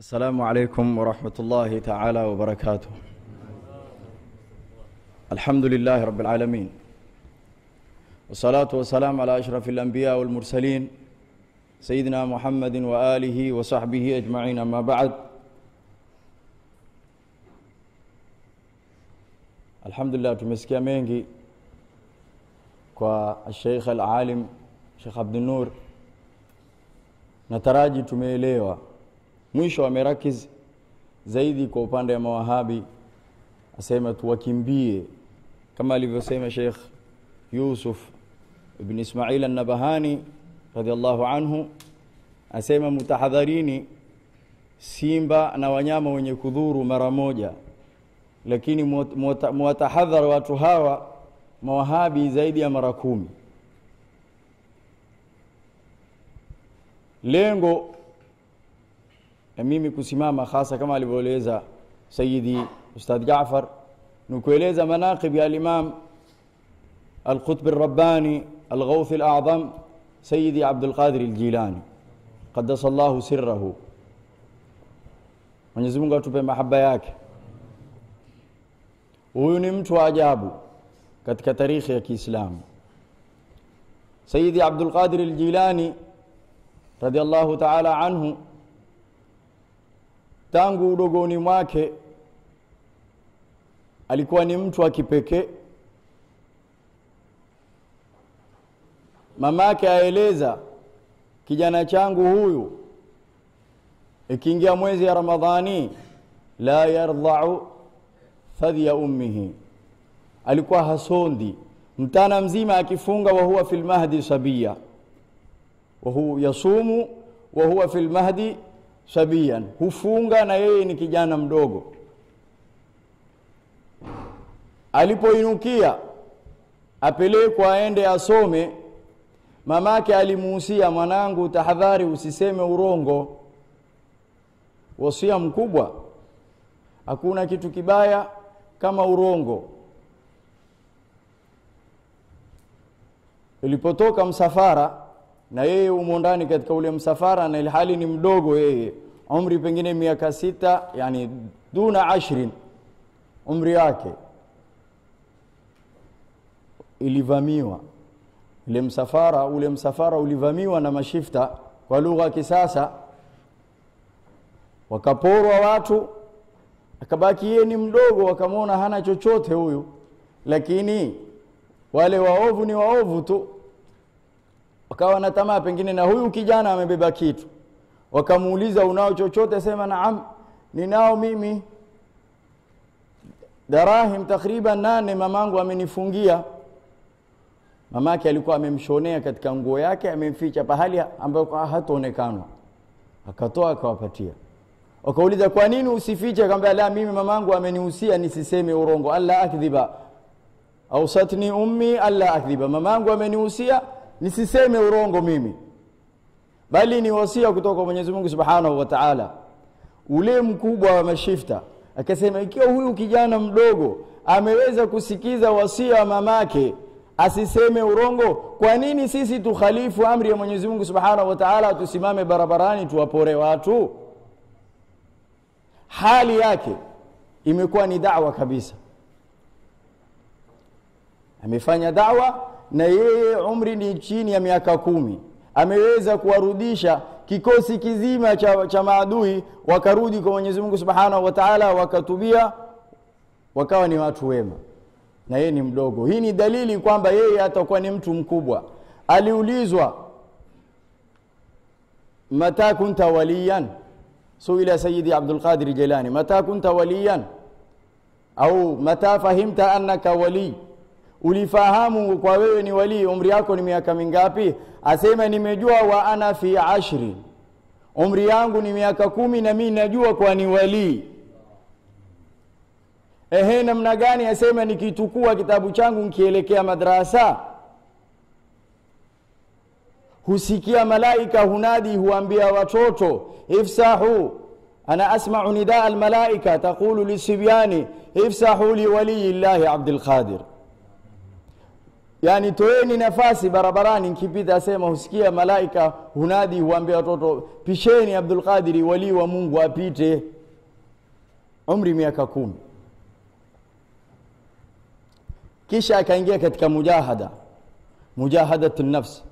السلام عليكم ورحمة الله تعالى وبركاته الحمد لله رب العالمين والصلاة والسلام على أشرف الأنبياء والمرسلين سيدنا محمد وآله وصحبه أجمعين أما بعد Alhamdulillah tumesikia mengi kwa Sheikh Al-Alim Sheikh Abdul Nur nataraji tumeelewa mwisho amerakiz zaidi kwa upande wa mawahabi asema tuwakimbie kama alivyosema Sheikh Yusuf ibn Ismail an-Nabahani radhiallahu anhu asema mutahadharini simba na wanyama wenye kudhuru mara moja lakini muwatahadhar watu hawa mawahabi zaidi ya mara kumi lengo ya mimi kusimama hasa kama alivyoeleza sayidi ustadh Jaafar ni kueleza manaqib ya al-Imam al-Qutb al-Rabbani al-Ghawth al-A'zam Sayyidi Abdul Qadir al-Jilani qaddasa Allahu sirrahu Mwenyezi Mungu atupe mahaba yake huyu ni mtu wa ajabu katika tarikhi ya Kiislamu Sayyidi Abdul Qadir al-Jilani radiyallahu ta'ala anhu tangu udogoni mwake alikuwa ni mtu wa kipekee mamake aeleza kijana changu huyu ikiingia mwezi ya Ramadhani la yardha'u fadhiya ummihi alikuwa hasondi mtana mzima akifunga wa huwa fil mahdi sabia wa huwa yasumu wa huwa fil mahdi sabiyan hufunga na yeye ni kijana mdogo alipoinukia apelekwa aende asome mamake alimuhusia mwanangu tahadhari usiseme urongo wasia mkubwa hakuna kitu kibaya kama urongo ilipotoka msafara na yeye umo ndani katika ule msafara na ilhali ni mdogo yeye umri pengine miaka sita yani duna ashrin umri wake ilivamiwa ule msafara ule msafara ulivamiwa na mashifta kwa lugha ya kisasa wakaporwa watu akabaki yeye ni mdogo wakamwona hana chochote huyu lakini wale waovu ni waovu tu wakawa na tamaa pengine na huyu kijana amebeba kitu wakamuuliza unao chochote sema naam ninao mimi darahim takriban nane mamangu amenifungia mamake alikuwa amemshonea katika nguo yake amemficha pahali ambapo hataonekana akatoa akawapatia wakauliza kwa nini usifiche akamwambia la mimi mamangu amenihusia nisiseme urongo alla akdhiba ausatni ummi alla akdhiba mamangu amenihusia nisiseme urongo mimi bali ni wasia kutoka kwa Mwenyezi Mungu Subhanahu wa Ta'ala ule mkubwa wa mashifta akasema ikiwa huyu kijana mdogo ameweza kusikiza wasia wa mamake asiseme urongo kwa nini sisi tukhalifu amri ya Mwenyezi Mungu Subhanahu wa Ta'ala tusimame barabarani tuwapore watu hali yake imekuwa ni da'wa kabisa amefanya da'wa na yeye umri ni chini ya miaka kumi ameweza kuwarudisha kikosi kizima cha, cha maadui wakarudi kwa Mwenyezi Mungu Subhanahu wa Ta'ala wakatubia wakawa ni watu wema na yeye ni mdogo hii ni dalili kwamba yeye atakuwa ni mtu mkubwa aliulizwa mata kunta waliyan suila sayyidi Abdul Qadir Jilani mata kunta waliyan au mata fahimta annaka wali ulifahamu kwa wewe ni wali umri yako ni miaka mingapi asema nimejua wa ana fi ashri umri yangu ni miaka kumi na mimi najua kwa ni wali ehe namna gani asema nikitukua kitabu changu nikielekea madrasa husikia malaika hunadi huambia watoto ifsahu ana asma'u nidaa almalaika taqulu lisibyani ifsahu li waliyi llahi abdul qadir yani toeni nafasi barabarani nkipita asema husikia malaika hunadi huambia watoto pisheni abdul qadiri walii wa mungu apite umri miaka kumi kisha akaingia katika mujahada mujahadatu nafsi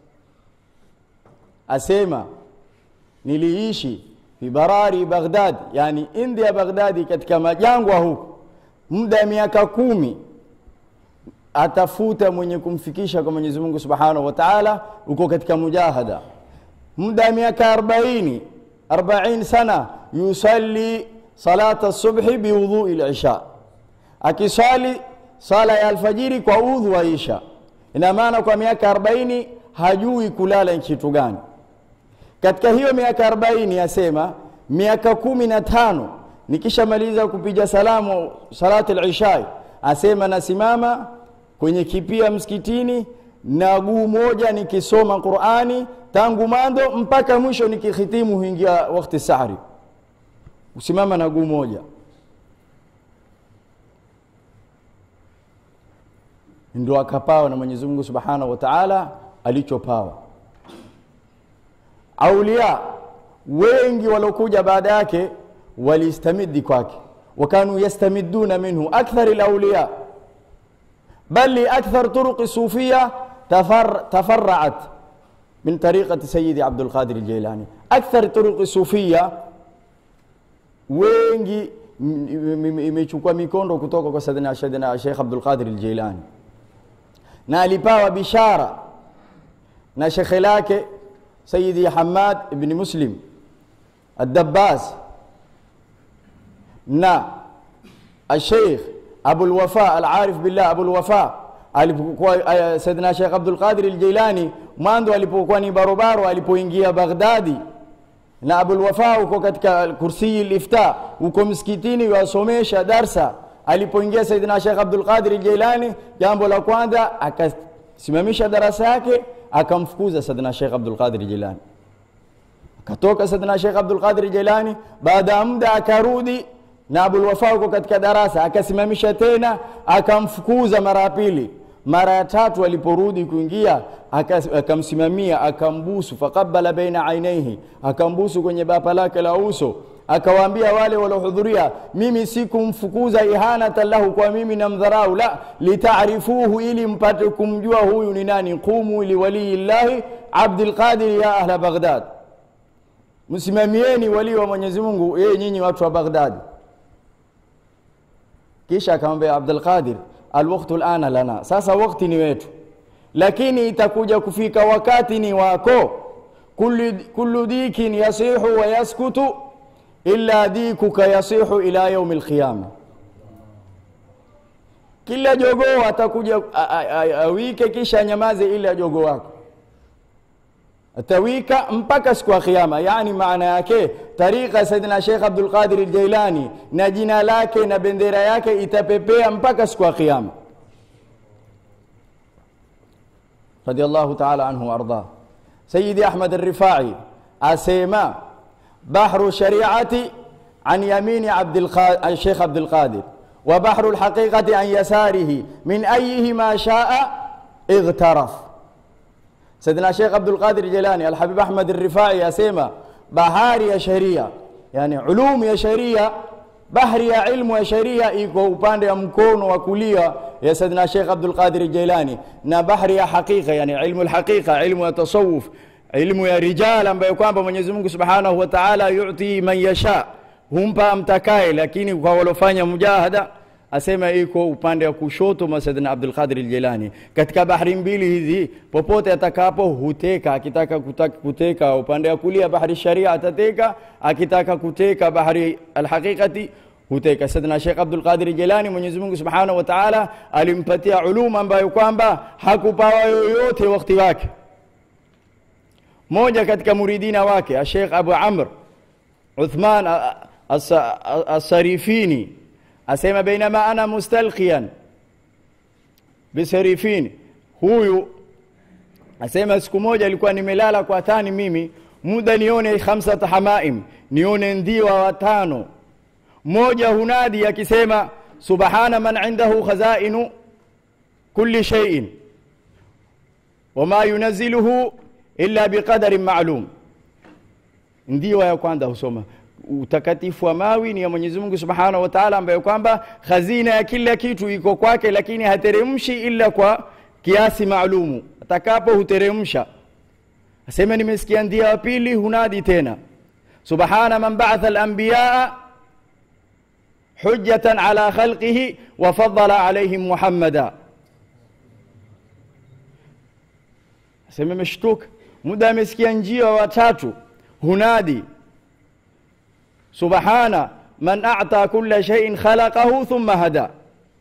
asema niliishi fi barari baghdad yani india baghdadi katika majangwa huku muda ya miaka kumi atafuta mwenye kumfikisha kwa Mwenyezi Mungu Subhanahu wa Ta'ala uko katika mujahada muda ya miaka 40 40 sana yusalli salata subhi biwudhu'i al-isha akisali sala ya alfajiri kwa udhu wa isha ina maana kwa miaka 40 hajui kulala kitu gani katika hiyo miaka 40 asema miaka kumi na tano nikishamaliza kupiga salamu salati al-isha asema nasimama kwenye kipia msikitini na guu moja nikisoma Qur'ani tangu mando mpaka mwisho nikihitimu huingia wakati sahari usimama na guu moja ndio akapawa na Mwenyezi Mungu Subhanahu wa Ta'ala alichopawa aulia wengi walokuja baada yake walistamidi kwake wakanu yastamiduna minhu akthar alawliya بل لأكثر طرق الصوفية تفر تفرعت من طريقة سيدي عبد القادر الجيلاني أكثر طرق الصوفية wengi imechukua mikondo kutoka kwa sadina shadina Sheikh Abdul Qadir al-Jilani na alipawa bishara na shekhe lake Sayyidi Hamad ibn Muslim ad-Dabbas na al-Sheikh Abu al-Wafa al-Arif billah Abu al-Wafa alipokuwa Sayyidina Sheikh Abdul Qadir al-Jilani mwanzo alipokuwa ni barobaro alipoingia Baghdadi na Abu al-Wafa uko katika kursi al-ifta uko msikitini wasomesha darsa alipoingia Sayyidina Sheikh Abdul Qadir al-Jilani jambo la kwanza akasimamisha darasa yake akamfukuza Sayyidina Sheikh Abdul Qadir al-Jilani akatoka Sayyidina Sheikh Abdul Qadir al-Jilani baada ya muda akarudi na Abul Wafa uko katika darasa akasimamisha tena akamfukuza mara ya pili mara ya tatu aliporudi kuingia akamsimamia akambusu faqabbala baina ainaihi akambusu kwenye bapa lake la uso akawaambia wale waliohudhuria mimi sikumfukuza ihanatan lahu kwa mimi na mdharau la litaarifuhu ili mpate kumjua huyu ni nani qumu liwaliyillahi Abdul Qadir ya ahla Baghdad msimamieni wali wa Mwenyezi Mungu yeye nyinyi watu wa Baghdad kisha akamwambia Abdul Qadir alwaqtu alana lana sasa wakati ni wetu lakini itakuja kufika wakati ni wako kullu kullu dikin yasihu wa yaskutu illa dikuka yasihu ila yaum alqiyama kila jogoo atakuja awike kisha nyamaze ila jogoo wako atawika mpaka siku ya kiyama yani maana yake tariqa saidina Sheikh Abdul Qadir al-Jailani na jina lake na bendera yake itapepea mpaka siku ya kiyama radiyallahu ta'ala anhu warda Sayyidi Ahmad al-Rifai asema bahru shari'ati an yamini Abdul Qadir Sheikh Abdul Qadir wa bahru al-haqiqati an yasarihi min ayyihima sha'a اغترف سيدنا شيخ عبد القادر الجيلاني الحبيب احمد الرفاعي asema bahari ya sheria yani ulum ya sheria bahari ya ilmu ya sheria iko upande wa mkono wa kulia ya Saidina Sheikh Abdul Qadir Jailani na bahari ya hakika yani ilmu alhaqiqa ilmu ya tasawuf ilmu ya rijal ambayo kwamba Mwenyezi Mungu Subhanahu wa Ta'ala yuti man yasha humpa amtakaye lakini kwa walofanya mujahada asema iko upande wa kushoto mwa Saidina Abdul Qadir Jilani katika bahari mbili hizi popote atakapo huteka akitaka kutaka kuteka upande wa kulia bahari sharia atateka akitaka kuteka bahari alhaqiqati huteka Saidina Sheikh Abdul Qadir Jilani Mwenyezi Mungu Subhanahu wa Ta'ala alimpatia uluma ambayo kwamba hakupawa yoyote wakati wake moja katika muridina wake Sheikh Abu Amr Uthman as-Sarifini asema bainama ana mustalqiyan bisarifin huyu asema siku moja alikuwa nimelala kwa thani mimi muda nione khamsat hamaim nione ndiwa watano moja hunadi akisema subhana man indahu khazainu kulli shay'in wama yunaziluhu illa biqadarin ma'lum ndio ya kwanza husoma utakatifu wa mawi ni ya Mwenyezi Mungu Subhanahu wa Ta'ala ambaye kwamba hazina ya kila kitu iko kwake lakini hateremshi ila kwa kiasi maalumu atakapo huteremsha asema nimesikia ndia wa pili hunadi tena subhana man ba'atha al-anbiya hujjatan ala khalqihi wa faddala alayhim muhammada asema meshtuka muda amesikia njia watatu hunadi subhana man a'ta kulla shay'in khalaqahu thumma hada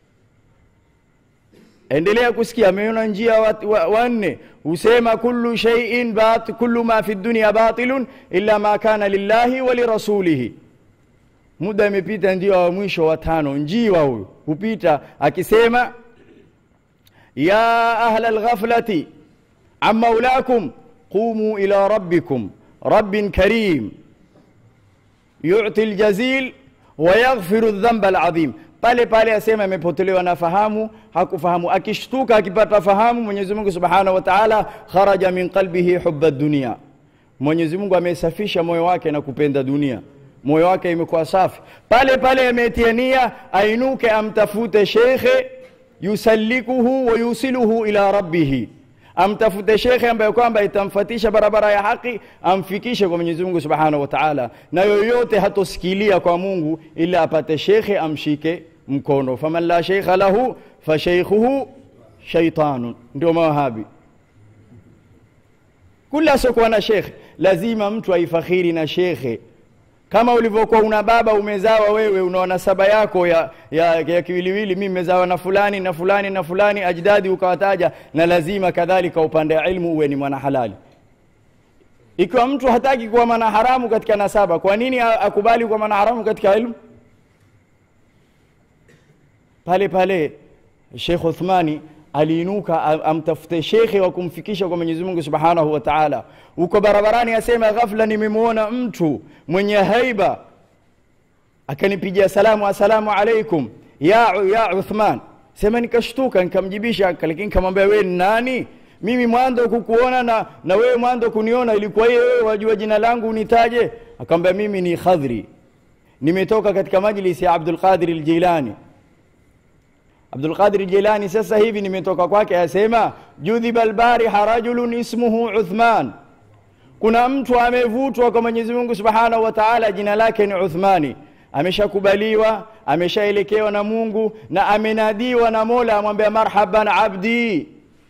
endelea kusikia ameona njia wanne wa, husema kullu shay'in bat kullu ma fi dunya batilun illa ma kana lillahi wa lirasulihi muda imepita ndio wa mwisho wa tano njiwa huyu hupita akisema ya ahla alghaflati am maulakum qumu ila rabbikum rabbin karim yu'ti aljazil wa yaghfiru adh-dhanba al'azim pale pale asema amepotelewa na fahamu hakufahamu akishtuka akipata fahamu Mwenyezi Mungu Subhanahu wa Ta'ala kharaja min qalbihi hubba dunia Mwenyezi Mungu amesafisha moyo wake na kupenda dunia moyo wake imekuwa safi pale pale ametia nia ainuke amtafute shekhe yusallikuhu wa yusiluhu ila rabbihi amtafute shekhe ambaye kwamba itamfatisha barabara ya haki amfikishe kwa Mwenyezi Mungu Subhanahu wa Ta'ala na yoyote hatosikilia kwa Mungu ila apate shekhe amshike mkono faman la sheikha lahu fa shaykhuhu shaytanun ndio mawahabi kula sokuwa na shekhe lazima mtu aifakhiri na shekhe kama ulivyokuwa una baba umezawa wewe una nasaba yako ya, ya, ya kiwiliwili mimi mezawa na fulani na fulani na fulani ajdadi ukawataja na lazima kadhalika upande wa ilmu uwe ni mwana halali ikiwa mtu hataki kuwa mwana haramu katika nasaba kwa nini akubali kuwa mwana haramu katika ilmu pale pale Sheikh Uthmani aliinuka amtafute shekhe wa kumfikisha kwa Mwenyezi Mungu Subhanahu wa Ta'ala. Uko barabarani asema ghafla nimemwona mtu mwenye haiba akanipigia salamu asalamu alaikum ya ya Uthman. Sema nikashtuka nikamjibisha lakini nikamwambia wewe ni nani? Mimi mwanzo kukuona na na wewe mwanzo kuniona ilikuwa hiyo wewe wajua jina langu unitaje? Akamwambia mimi ni Khadri. Nimetoka katika majlisi ya Abdul Qadir al-Jilani. Abdul Qadir Jilani sasa hivi nimetoka kwake asema judhiba albariha rajulun ismuhu Uthman kuna mtu amevutwa kwa Mwenyezi Mungu Subhanahu wa Ta'ala jina lake ni Uthmani ameshakubaliwa ameshaelekewa na Mungu na amenadiwa na Mola amwambia marhaban abdi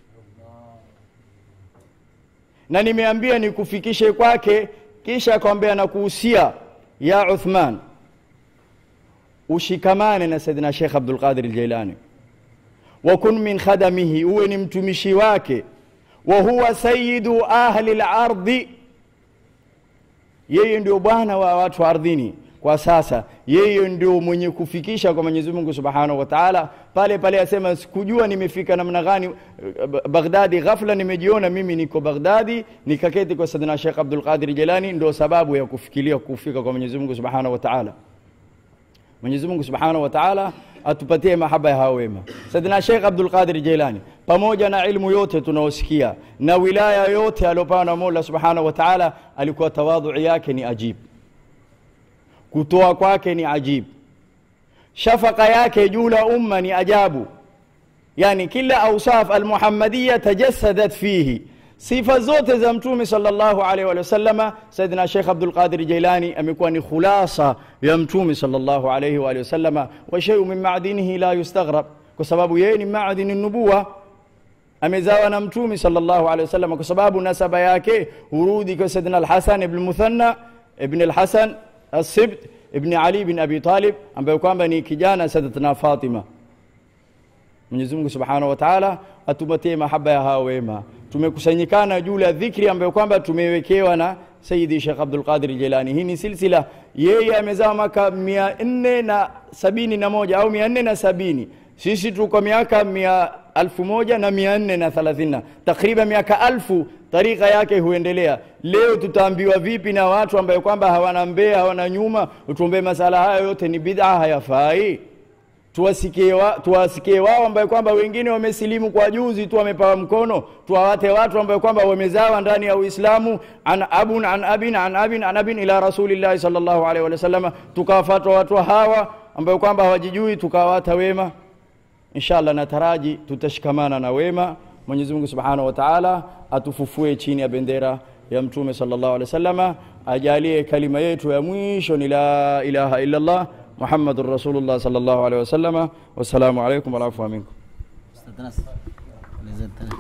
na nimeambia nikufikishe kwake kisha akamwambia nakuhusia ya Uthman ushikamane na Saidina Sheikh Abdul Qadir al-Jailani wakun min khadamihi uwe ni mtumishi wake wa huwa sayyidu ahli al-ardi yeye ndio bwana wa watu ardhini kwa sasa yeye ndio mwenye kufikisha kwa Mwenyezi Mungu Subhanahu wa Ta'ala pale pale asema sikujua nimefika namna gani Baghdadi ghafla nimejiona mimi niko Baghdadi nikaketi kwa Saidina Sheikh Abdul Qadir Jilani ndio sababu ya kufikiria kufika kwa Mwenyezi Mungu Subhanahu wa Ta'ala Mwenyezi Mungu Subhanahu wa Ta'ala atupatie mahaba ya hao wema. Saidina Sheikh Abdul Qadir Jailani pamoja na ilmu yote tunaosikia na wilaya yote aliyopewa na Mola Subhanahu wa Ta'ala alikuwa tawadhu yake ni ajib. Kutoa kwake ni ajib. Shafaka yake juu la umma ni ajabu. Yani kila awsaf al-Muhammadiyya tajassadat fihi sifa zote za mtume sallallahu alaihi wa sallama Saidina Sheikh Abdul Qadir Jailani amekuwa ni khulasa ya mtume sallallahu alaihi wa sallama wa shay'un min ma'dinihi la yustaghrab kwa sababu yeye ni ma'dini nubuwa amezawa na mtume sallallahu alaihi wasallam kwa sababu nasaba yake hurudi kwa Saidina Al-Hasan ibn Muthanna ibn Al-Hasan As-Sibt ibn Ali ibn Abi Talib ambaye kwamba ni kijana Sayyidatina Fatima Mwenyezi Mungu Subhanahu wa Ta'ala atupatie mahaba ya hao wema tumekusanyikana juu ya dhikri ambayo kwamba tumewekewa na Sayyidi Sheikh Abdul Qadir Jilani. Hii ni silsila, yeye amezaa mwaka mia nne na sabini na moja au mia nne na sabini sisi tuko miaka mia alfu moja na mia nne na thelathini takriban miaka alfu tarika yake huendelea. Leo tutaambiwa vipi na watu ambayo kwamba hawana mbea hawana nyuma, utuombee masala haya yote ni bid'a, hayafai tuwasikie wa, tuwasikie wao ambaye kwamba wengine wamesilimu kwa juzi tu wamepawa mkono tuwawate watu ambaye kwamba wamezawa ndani ya uislamu an abun an abin an abin an abin ila rasulillahi sallallahu alaihi wasallam tukawafatwa watu hawa ambayo kwamba hawajijui tukawata wema inshallah nataraji tutashikamana na wema mwenyezi mungu subhanahu wa taala atufufue chini ya bendera ya mtume sallallahu alaihi wasallama ajalie kalima yetu ya mwisho ni la ilaha illa allah muhammadur rasulullah sallallahu alaihi wasallama wassalamu alaikum walaafua minkum استاذ ناس لازلت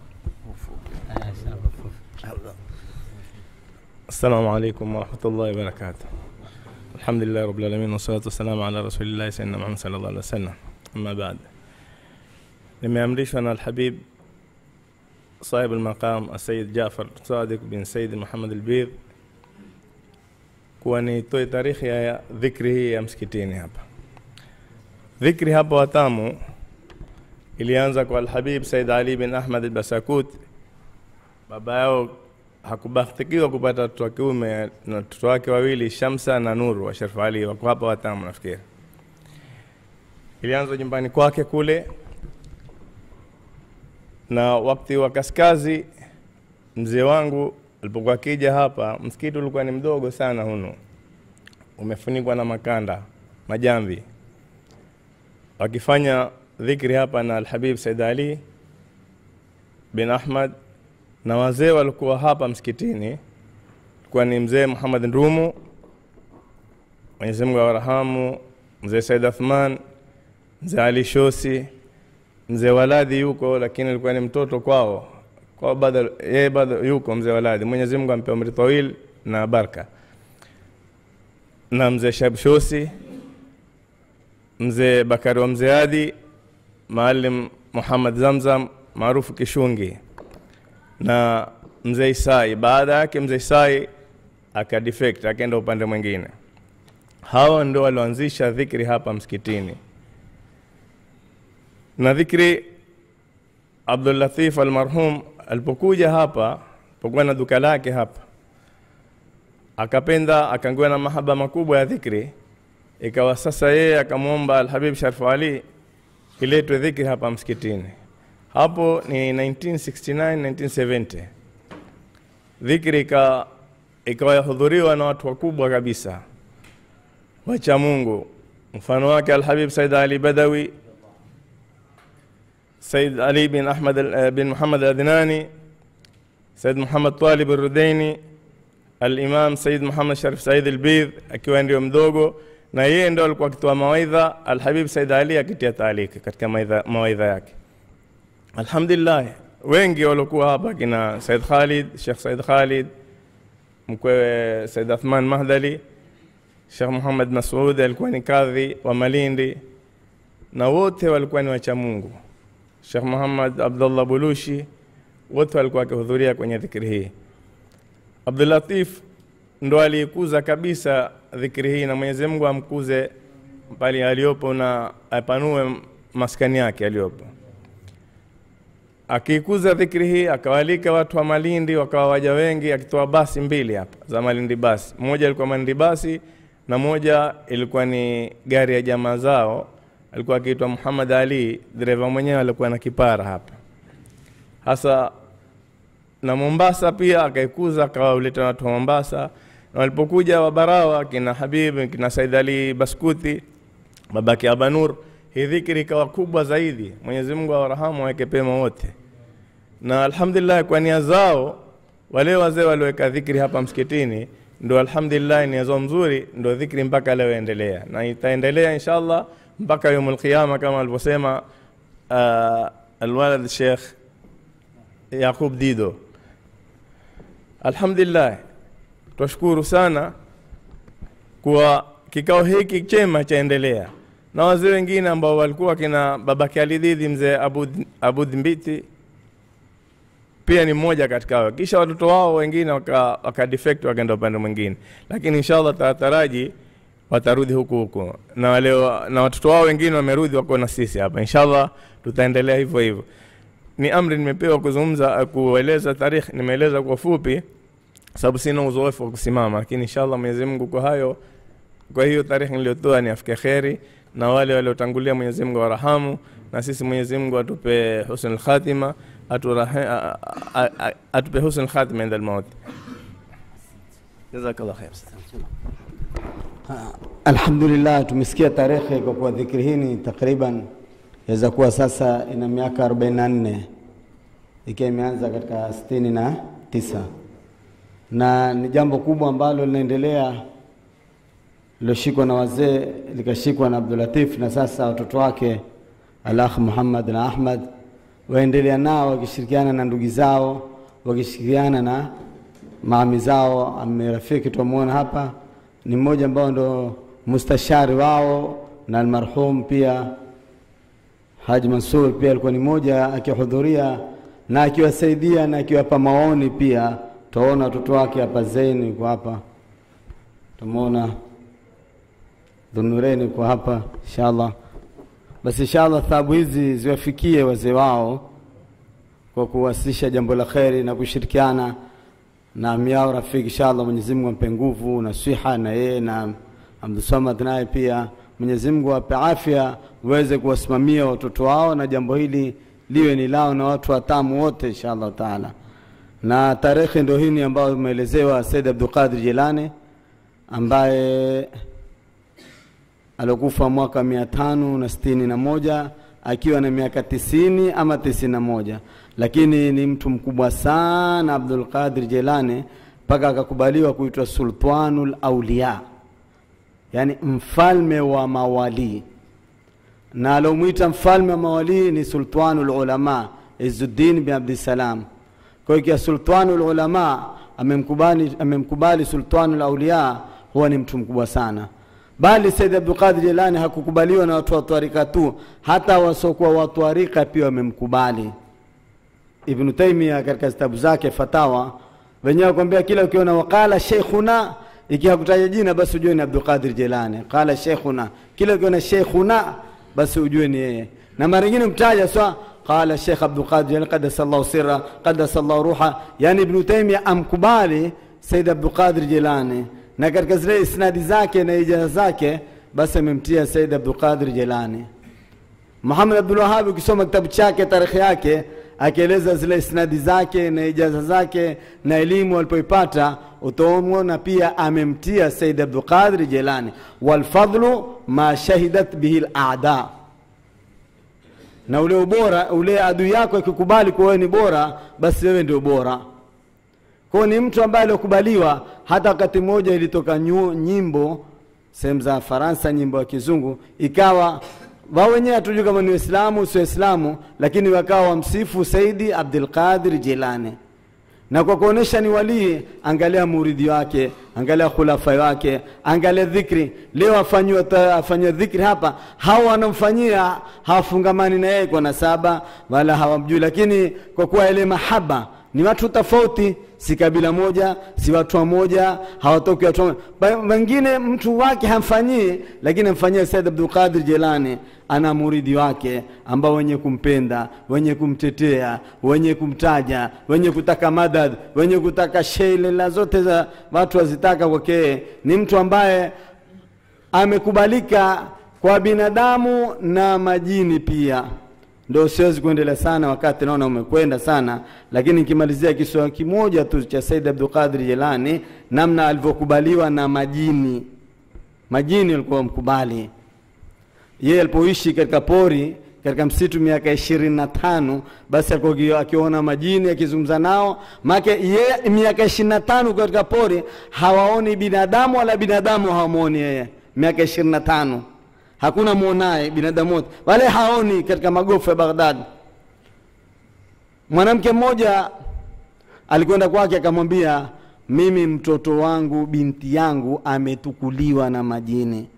السلام عليكم ورحمة الله وبركاته الحمد لله رب العالمين والصلاة والسلام على رسول الله سيدنا محمد صلى الله عليه وسلم أما بعد nimeamrishwa na alhabib sahib almaqam asayid jafar sadiq bin said muhammad albidh kuwa nitoe tarikhi ya dhikri hii ya msikitini hapa dhikri hapa watamu ilianza kwa alhabib said ali bin ahmad albasakut baba yao hakubahatikiwa kupata watoto wa kiume na watoto wake wawili Shamsa na Nuru wa Sharif Ali wako hapa watamu nafikiri. Ilianza nyumbani kwake kule, na wakati wa kaskazi mzee wangu alipokuwa akija hapa, msikiti ulikuwa ni mdogo sana huno, umefunikwa na makanda majamvi, wakifanya dhikri hapa na Alhabib Said Ali bin Ahmad na wazee walikuwa hapa msikitini kuwa ni mzee Muhammad Ndumu, Mwenyezi Mungu awarahamu, mzee Said Athman, mzee Ali Shosi, mzee Waladi yuko, lakini alikuwa ni mtoto kwao kwa bado yeye bado yuko mzee Waladi. Mwenyezi Mungu ampe umri tawil na baraka, na mzee Shab Shosi, mzee Bakari wa mzee Adi, Maalim Muhammad Zamzam maarufu Kishungi na mzee Isai. Baada yake mzee Isai akadefect akaenda upande mwingine. Hawa ndio walioanzisha dhikri hapa msikitini, na dhikri Abdul Latif almarhum alipokuja hapa, alipokuwa na duka lake hapa, akapenda akaingiwa na mahaba makubwa ya dhikri, ikawa sasa yeye akamwomba Alhabib Sharif Ali iletwe dhikri hapa msikitini hapo ni 1969 1970 dhikri ika ikawa yahudhuriwa na watu wakubwa kabisa wacha Mungu mfano wake Alhabib Said Ali Badawi Said Ali bin Ahmad al- bin Muhammad Al-Adnani Said Muhammad Talib Al-Rudaini Al-Imam Said Muhammad Sharif Said Al-Bidh akiwa ndio mdogo na yeye ndio alikuwa akitoa mawaidha Al-Habib Said Ali akitia taaliki katika mawaidha, mawaidha yake Alhamdulillah, wengi waliokuwa hapa kina Said Khalid, Sheikh Said Khalid, mkwewe Said Athman Mahdali, Sheikh Muhammad Masud alikuwa ni kadhi wa Malindi, na wote walikuwa ni wacha Mungu. Sheikh Muhammad Abdullah Bulushi, wote walikuwa wakihudhuria kwenye dhikri hii. Abdul Latif ndo aliikuza kabisa dhikri hii, na Mwenyezi Mungu amkuze pale aliyopo na apanue maskani yake aliyopo akiikuza dhikri hii akawalika watu wa Malindi wakawa waja wengi, akitoa basi mbili hapa za Malindi basi, moja ilikuwa Malindi basi na moja ilikuwa ni gari ya jamaa zao, alikuwa akiitwa Muhammad Ali, dereva mwenyewe alikuwa na kipara hapa hasa na Mombasa pia akaikuza, akawaleta watu wa Mombasa, na walipokuja Wabarawa kina Habib kina Said Ali Baskuti babake Abanur hii dhikri ikawa kubwa zaidi. Mwenyezi Mungu awarahamu aweke pema wote, na alhamdulillah kwa nia zao wale wazee walioweka dhikri hapa msikitini, ndo alhamdulillah nia zao mzuri, ndo dhikri mpaka leo endelea na itaendelea inshallah mpaka yaumul qiyama kama alivyosema uh, alwalad Sheikh Yaqub Dido. Alhamdulillah, twashukuru sana kwa kikao hiki chema chaendelea na wazee wengine ambao walikuwa kina babake Alididi mzee Abud, Abud Mbiti pia ni mmoja katika hao. Kisha watoto wao wengine waka, waka defect wakaenda upande mwingine, lakini inshallah tataraji watarudi huku huku, na wale wa- na watoto wao wengine wamerudi wako na sisi hapa. Inshallah tutaendelea hivyo hivyo. Ni amri nimepewa kuzungumza, kueleza tarikhi, nimeeleza kwa fupi sababu sina uzoefu wa kusimama, lakini inshallah Mwenyezi Mungu kwa hayo kwa hiyo tarehe niliyotoa ni afike kheri na wale waliotangulia Mwenyezi Mungu warahamu, na sisi Mwenyezi Mungu atupe husnul khatima, aturahe, a- a- a- atupe husnul khatima inda almaut. Jazakallah khair. Alhamdulillah, tumesikia tarehe kwa kuwa dhikri hii ni takriban yaweza kuwa sasa ina miaka 44 ikiwa imeanza katika sitini na tisa na ni jambo kubwa ambalo linaendelea liloshikwa na wazee likashikwa na Abdulatif na sasa watoto wake Alakh Muhammad na Ahmad waendelea nao wakishirikiana na ndugu zao wakishirikiana na maami zao. Amirafiki tuamuona hapa ni mmoja ambao ndo mustashari wao na almarhum pia Haji Mansur pia alikuwa ni mmoja akihudhuria na akiwasaidia na akiwapa maoni pia. Tuwaona watoto wake hapa, Zain yuko hapa, tumeona Dhunureni yuko hapa, inshallah. Basi inshallah thawabu hizi ziwafikie wazee wao kwa kuwasilisha jambo la kheri na kushirikiana na amiao rafiki. Inshallah Mwenyezi Mungu ampe nguvu na siha na yeye na Abdulsamad naye pia Mwenyezi Mungu awape afya uweze kuwasimamia watoto wao na jambo hili liwe ni lao na watu watamu wote inshallah taala. Na tarehe ndio hii ambayo umeelezewa Said Abdul Qadir Jilani ambaye aliokufa mwaka mia tano na sitini na moja akiwa na miaka tisini ama tisini na moja lakini ni mtu mkubwa sana Abdul Qadir Jilani mpaka akakubaliwa kuitwa Sultanul Auliya, yani mfalme wa mawalii na alomwita mfalme wa mawalii ni Sultanul Ulama Izzuddin bin Abdissalam. Kwa hiyo ikiwa Sultanul Ulama amemkubali, amemkubali Sultanul Auliya, huwa ni mtu mkubwa sana. Bali Said Abdul Qadir Jilani hakukubaliwa na watu wa twarika tu, hata wasiokuwa wa twarika pia wamemkubali. Ibn Taymiyyah katika kitabu zake Fatawa wenyewe kwambia kila ukiona waqala sheikhuna ikiwa hakutaja jina basi ujue ni Abdul Qadir Jilani. Qala sheikhuna, kila ukiona sheikhuna basi ujue ni yeye, na mara nyingine mtaja sawa qala Sheikh Abdul Qadir Jilani qaddasallahu sirra qaddasallahu ruha, yani Ibn Taymiyyah amkubali Said Abdul Qadir Jilani, na katika zile isnadi zake na ijaza zake basi amemtia Said Abdul Qadir Jilani. Muhammad Abdul Wahhab ukisoma kitabu chake tarikhi yake akieleza zile isnadi zake na ijaza zake na elimu alipoipata utaona pia amemtia Said Abdul Qadir Jilani, walfadlu ma shahidat bihi al-a'da, na ule ubora ule adui yako akikubali kuwa wewe ni bora, basi wewe ndio bora. Kwa ni mtu ambaye aliokubaliwa. Hata wakati mmoja ilitoka nyu, nyimbo sehemu za Faransa, nyimbo ya kizungu ikawa wao wenyewe hatujui kama ni Waislamu sio Waislamu, lakini wakawa wamsifu Saidi Abdul Qadir Jilani, na kwa kuonesha ni walii, angalia muridhi wake, angalia khulafa wake, angalia dhikri. Leo afanywa afanywa dhikri hapa, hao wanamfanyia hawafungamani na yeye kwa nasaba wala hawamjui, lakini kwa kuwa ile mahaba ni watu tofauti, si kabila moja, si watu wamoja, hawatoki watu wamoja. Ba- Wengine mtu wake hamfanyii, lakini amfanyia Said Abdul Qadir Jilani, ana muridi wake ambao wenye kumpenda, wenye kumtetea, wenye kumtaja, wenye kutaka madad, wenye kutaka shelela zote za watu wazitaka kwake. Ni mtu ambaye amekubalika kwa binadamu na majini pia ndo siwezi kuendelea sana wakati naona umekwenda sana, lakini nikimalizia kiswa kimoja tu cha Said Abdul Qadir Jilani, namna alivyokubaliwa na majini. Majini walikuwa mkubali yeye alipoishi katika pori katika msitu miaka ishirini na tano basi alikuwa akiona majini akizungumza nao, make yeye miaka ishirini na tano katika pori hawaoni binadamu wala binadamu hawamwoni yeye, miaka ishirini na tano hakuna mwonaye binadamu wote wale haoni katika magofu ya Baghdad. Mwanamke mmoja alikwenda kwake akamwambia, mimi mtoto wangu binti yangu ametukuliwa na majini.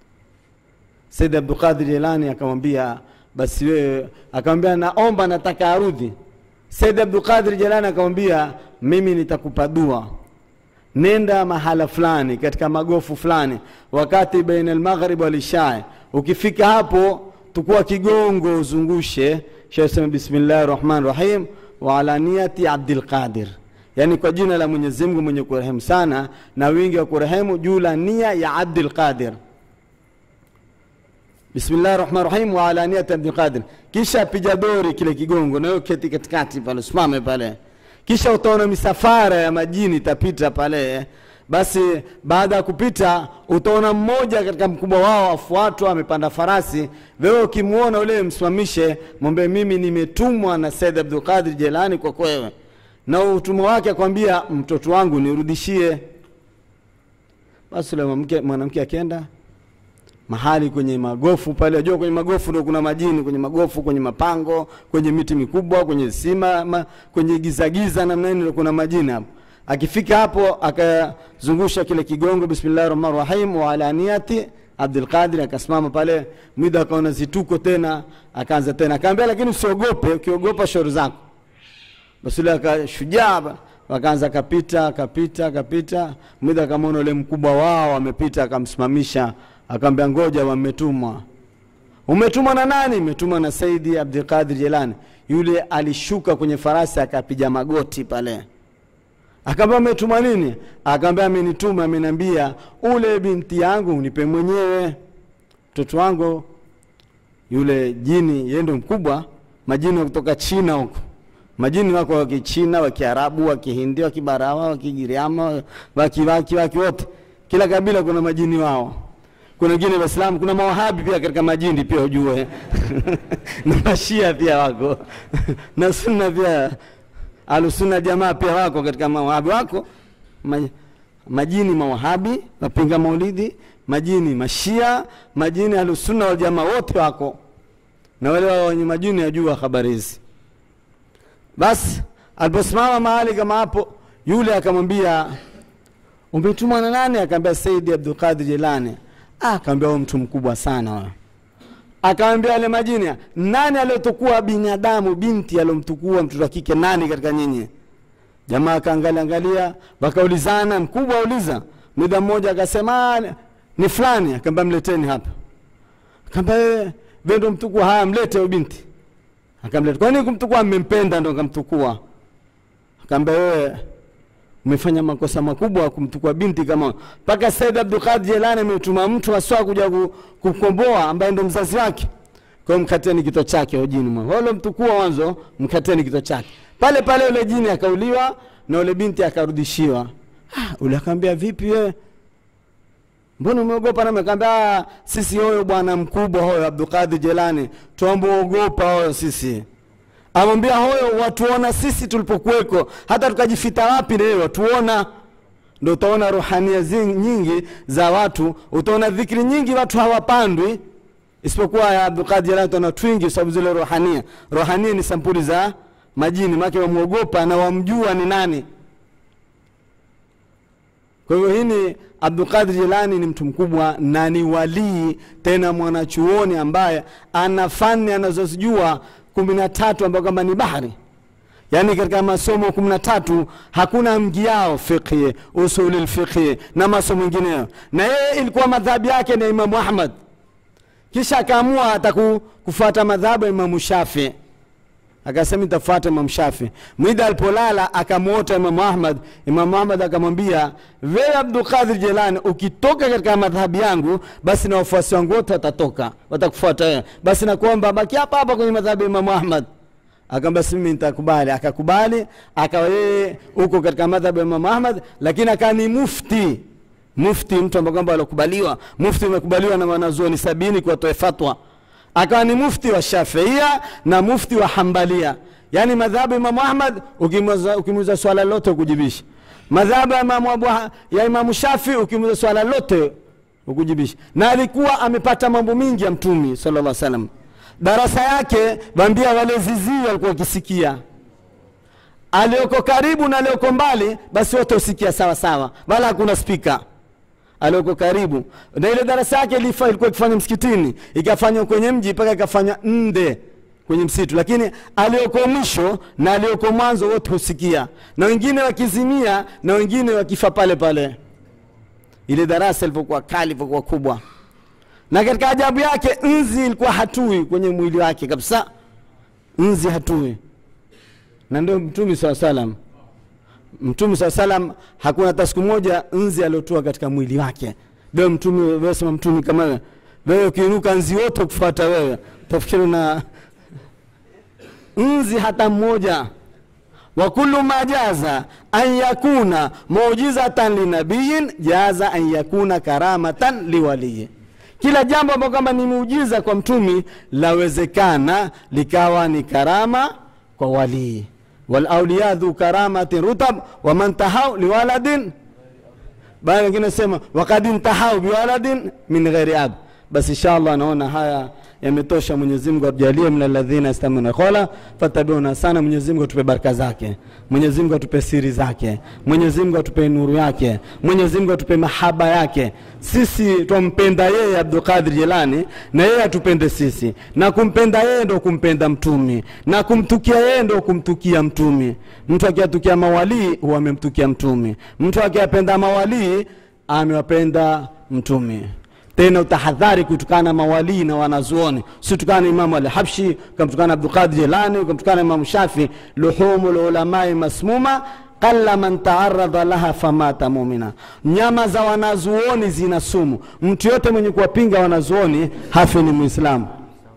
Said Abdul Qadir Jilani akamwambia, basi wewe, akamwambia naomba, nataka arudhi. Said Abdul Qadir Jilani akamwambia, mimi nitakupa dua nenda mahala fulani katika magofu fulani, wakati baina almaghrib wal isha. Ukifika hapo, tukua kigongo uzungushe, kisha sema bismillahir rahmanir rahim wa ala niyati Abdul Qadir, yani kwa jina la Mwenyezi Mungu mwenye kurehemu sana na wingi wa kurehemu, juu la nia ya Abdul Qadir. bismillahi rahmani rahim wa ala niyati abdulqadir kisha apiga dori kile kigongo nayo keti katikati pale usimame pale kisha utaona misafara ya majini itapita pale basi baada ya kupita utaona mmoja katika mkubwa wao afuatwa amepanda farasi wewe ukimwona ule msimamishe mwambie mimi nimetumwa na said abdulqadir jelani kwa kwewe na utumwa wake akwambia mtoto wangu nirudishie basi ule mwanamke mwanamke akienda mahali kwenye magofu pale ajua kwenye magofu ndo kuna majini kwenye magofu kwenye mapango kwenye miti mikubwa kwenye sima ma, kwenye gizagiza namna hii ndo kuna majini hapo akifika hapo akazungusha kile kigongo bismillahi rahmani rahim wa ala niyati abdulqadir akasimama pale mwida akaona zituko tena akaanza tena akaambia lakini usiogope ukiogopa shauri zako basi ule akashujaa ba- wakaanza akapita akapita akapita mwida akamwona ule mkubwa wao amepita akamsimamisha akaambia ngoja wametumwa umetumwa na nani umetumwa na saidi abdulqadir jelani yule alishuka kwenye farasi akapiga magoti pale akaambia umetuma nini akaambia amenituma ameniambia ule binti yangu unipe mwenyewe mtoto wangu yule jini yeye ndo mkubwa majini wa kutoka china huko majini wako wa kichina wa kiarabu wa kihindi wa kibarawa wa kigiriama wakiwaki waki wote kila kabila kuna majini wao kuna wengine waislamu kuna mawahabi pia katika majini pia ujue na mashia pia wako na sunna pia alusunna jamaa pia wako katika mawahabi wako ma, majini mawahabi wapinga maulidi majini mashia majini alusunna waljamaa wote wako na wale wa wenye majini ajua habari hizi basi aliposimama mahali kama hapo yule akamwambia umetumwa na nani akaambia saidi abdulqadir jelani ah, akaambia huyo mtu mkubwa sana huyo akaambia wale majini nani aliyotukua binadamu binti aliyomtukua mtoto wa kike nani katika nyinyi jamaa akaangalia angalia wakaulizana mkubwa auliza muda mmoja akasema "Ah, ni fulani akaambia mleteni hapa akaambia wewe wewe ndo mtukua haya mlete huyo binti akamleta kwa nini kumtukua mmempenda ndo kamtukua akaambia wewe umefanya makosa makubwa kumtukua binti kama mpaka Said Abdulqadir Jelani ametuma mtu aswa kuja ku- kukomboa ambaye ndo mzazi wake kwa hiyo mkateni kito chake ujini mwa wale mtukua mwanzo mkateni kito chake pale pale ule jini akauliwa na ule binti akarudishiwa ah, ule akaambia vipi wewe mbona umeogopa nami akaambia "Ah, sisi hoyo bwana mkubwa hoyo abdulqadir jelani twambogopa hoyo sisi amwambia hoyo watuona sisi tulipokuweko hata tukajifita wapi na yeye watuona ndo utaona ruhania zi- nyingi za watu utaona dhikri nyingi watu hawapandwi isipokuwa ya abdulqadir jelani utaona twingi kwa sababu zile ruhania ruhania ni sampuli za majini make wamwogopa na wamjua ni nani kwa hivyo hii ni Abdulqadir Jilani ni mtu mkubwa na ni walii tena mwanachuoni ambaye ana fani anazozijua kumi na tatu ambayo kwamba ni bahari yaani katika masomo kumi na tatu hakuna mgiao fiqhi usuli lfiqhi na masomo mengineyo na yeye ilikuwa madhabi yake ni Imamu Ahmad kisha akaamua hata ku- kufuata madhabu ya Imamu Shafii akasema nitafuata Imam Shafi. Mwida alipolala akamwota Imam Ahmad. Imam Ahmad akamwambia, wewe Abdul Qadir Jilani, ukitoka katika madhhabi yangu, basi na wafuasi wangu wote watatoka, watakufuata wewe. Basi nakuomba baki hapa hapa kwenye madhhabi ya Imam Ahmad. Akamwambia si mimi nitakubali. Akakubali, akawa yeye huko katika madhhabi ya Imam Ahmad, lakini akawa ni mufti mufti, mtu ambaye kwamba alikubaliwa. Mufti umekubaliwa na wanazuoni sabini kuwatoe fatwa akawa ni mufti wa Shafiia na mufti wa Hambalia, yaani madhhabu ya Imamu Ahmad ukimuuliza ukimuuliza swala lote ukujibisha, madhhabu ya Imamu Abu Ha- ya Imamu Shafi ukimuuliza swala lote ukujibisha, na alikuwa amepata mambo mingi ya Mtumi sallallahu alaihi wasallam. Darasa yake bambia wale zizii walikuwa wakisikia alioko karibu na alioko mbali, basi wote usikia sawa sawa, wala hakuna spika alioko karibu na ile darasa yake ilifa- ilikuwa ikifanywa msikitini ikafanywa kwenye mji mpaka ikafanywa nde kwenye msitu lakini alioko mwisho na alioko mwanzo wote husikia na wengine wakizimia na wengine wakifa pale pale ile darasa ilivyokuwa kali ilivyokuwa kubwa na katika ajabu yake nzi ilikuwa hatui kwenye mwili wake kabisa nzi hatui na ndio mtume saa salam mtume saa salam hakuna hata siku moja nzi aliotua katika mwili wake leo mtume wesema mtume kama wewe wewe ukiinuka nzi wote kufuata wewe tafikiri na nzi hata mmoja wa kullu ma jaza an yakuna muujizatan linabiyin jaza an yakuna karamatan liwaliyi kila jambo ambalo kwamba ni muujiza kwa mtumi lawezekana likawa ni karama kwa walii walauliya dhu karamatin rutab waman tahau liwaladin baada wengine sema wakad intahau biwaladin min ghairi ab basi inshallah naona haya yametosha mwenyezi mungu atujalie min alladhina yastamuna qola fatabiuna sana mwenyezi mungu atupe baraka zake mwenyezi mungu atupe siri zake mwenyezi mungu atupe nuru yake mwenyezi mungu atupe mahaba yake sisi twampenda yeye abdulqadir jelani na yeye atupende sisi na kumpenda yeye ndo kumpenda mtumi na kumtukia yeye ndo kumtukia mtumi mtu akiatukia mawalii huwa amemtukia mtumi mtu akiapenda mawalii amewapenda mtumi tena utahadhari kutukana na mawalii na wanazuoni usitukana na imamu alhabshi ukamtukana abdulqadir jelani ukamtukana imamu shafi luhumu lulamai masmuma qalla man taaradha laha famata mumina nyama za wanazuoni zina sumu mtu yote mwenye kuwapinga wanazuoni hafi ni mwislamu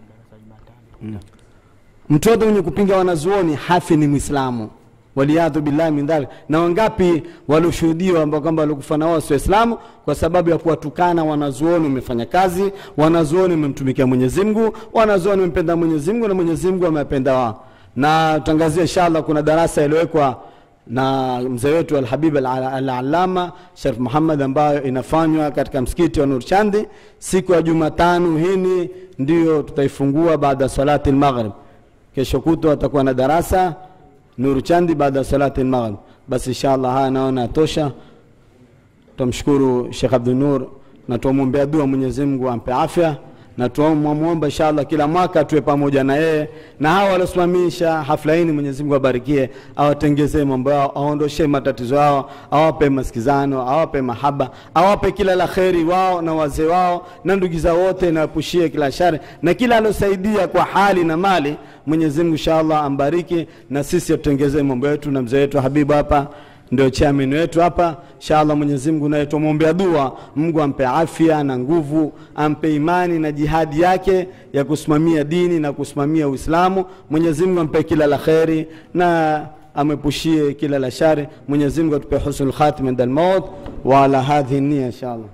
Mm. mtu yote mwenye kupinga wanazuoni hafi ni mwislamu waliyadhu billahi min dhalik na wangapi walioshuhudiwa ambao kwamba walikufa na wao si waislamu kwa sababu ya kuwatukana wanazuoni wamefanya kazi wanazuoni wamemtumikia mwenyezi mungu wanazuoni wamempenda mwenyezi mungu na mwenyezi mungu amewapenda wao na tutangazia inshallah kuna darasa iliyowekwa na mzee wetu alhabib alalama al sharif muhammad ambayo inafanywa katika msikiti wa nurchandi siku ya jumatano hini ndiyo tutaifungua baada ya salati lmaghrib kesho kutwa atakuwa na darasa nuru chandi baada ya salati lmaghrib basi inshallah haya naona yatosha tumshukuru shekh abdunur na tuamwombea dua mwenyezi mungu ampe afya na tuamwomba inshallah kila mwaka tuwe pamoja na yeye na hawa waliosimamisha hafla hii mwenyezi mungu abarikie awatengezee mambo yao aondoshe matatizo yao awape masikizano awape mahaba awape kila la kheri wao na wazee wao na ndugu zao wote na wapushie kila shari na kila aliosaidia kwa hali na mali mwenyezi mungu inshallah ambariki na sisi atutengezee mambo yetu na mzee wetu habibu hapa ndio chairman wetu hapa inshallah Mwenyezi Mungu naye tumwombea dua Mungu ampe afya na nguvu ampe imani na jihadi yake ya kusimamia dini na kusimamia Uislamu Mwenyezi Mungu ampe kila la kheri na amepushie kila la shari Mwenyezi Mungu atupe husnul khatima inda al-maut wa ala hadhihi nia inshallah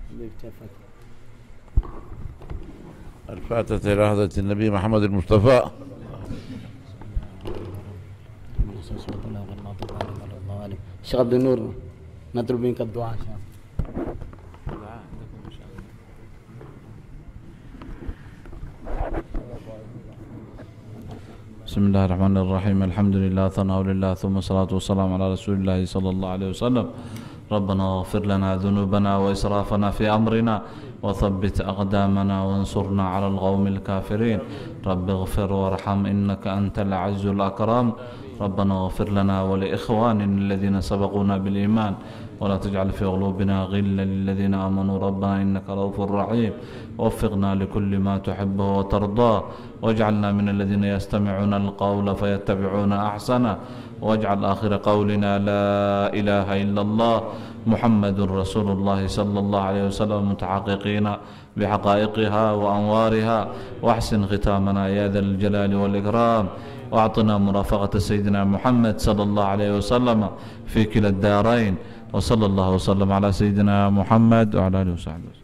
الفاتحة إلى حضرة النبي محمد المصطفى Sheikh Abdul Nur natlub minka dua inshallah بسم الله الرحمن الرحيم الحمد لله ثناء لله ثم الصلاة والسلام على رسول الله صلى الله عليه وسلم ربنا اغفر لنا ذنوبنا وإسرافنا في أمرنا وثبت أقدامنا وانصرنا على القوم الكافرين رب اغفر وارحم إنك أنت العز الأكرم ربنا اغفر لنا ولإخواننا الذين سبقونا بالإيمان ولا تجعل في قلوبنا غلا للذين آمنوا ربنا إنك رؤوف رحيم وفقنا لكل ما تحبه وترضاه واجعلنا من الذين يستمعون القول فيتبعون أحسنه واجعل آخر قولنا لا إله إلا الله محمد رسول الله صلى الله عليه وسلم متحققين بحقائقها وأنوارها واحسن ختامنا يا ذا الجلال والإكرام واعطنا مرافقة سيدنا محمد صلى الله عليه وسلم في كلا الدارين وصلى الله وسلم على سيدنا محمد وعلى آله وصحبه وسلم